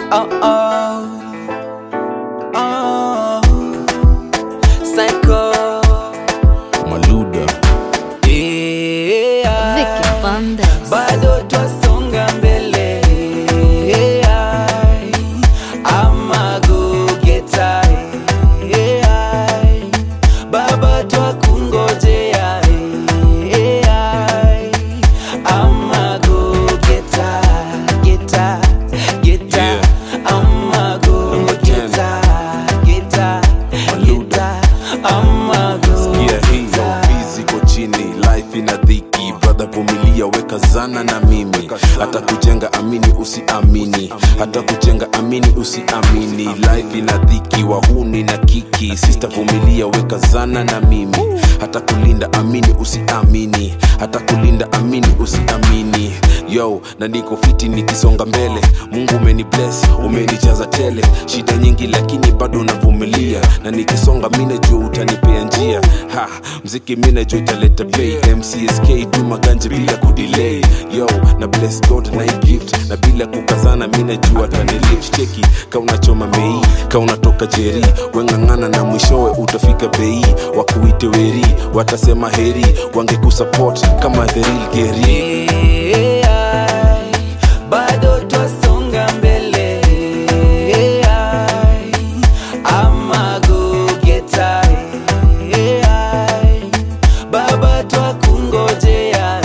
Oh oh. Oh. Psycho. Maluda Yeah. Vicky Bandes. bado twasonga mbele Ai, ama gugeta Ai, baba twakungojea Ai, ama gugeta geta geta Yeah. ama gugeta geta geta ama Sikia hii bizi ko chini life ina dhiki brother vumilia weka zana na mimi hata kujenga amini usiamini hata kujenga amini usiamini life ina dhiki wahuni na kiki sister vumilia weka zana na mimi hata kulinda amini usiamini hata kulinda amini usiamini yo na niko fiti nikisonga mbele mungu umeni bless umenijaza tele shida nyingi lakini bado navumilia na nikisonga mi najua utanipea njia ha mziki mi najua italeta pay mcsk tu maganje bila kudelay yo na bless god na hii gift na bila kukazana mi najua tanilift cheki ka unachoma mei ka unatoka jeri weng'ang'ana na mwishowe utafika bei wakuite weri watasema heri wangekusupport kama the real geri Ai, bado twasonga mbele Ai, ama gugeta Ai, baba twakungojea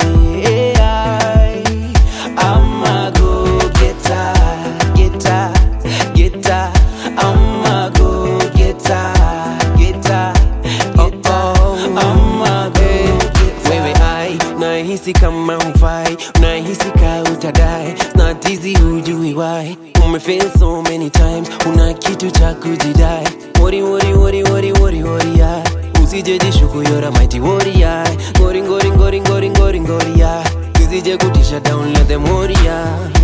Ai, ama gugeta geta geta ama gugeta geta geta ama gugeta wewe ai nahisi kama hufai nahisi ka utadai snatizi hujui wai umefail so many times una kitu cha kujidai wori wori wori wori wori wori ya usijejishuku yora mighty warrior ngori ngori ngori ngori ngori ngori ya usije kutisha down let them worry ya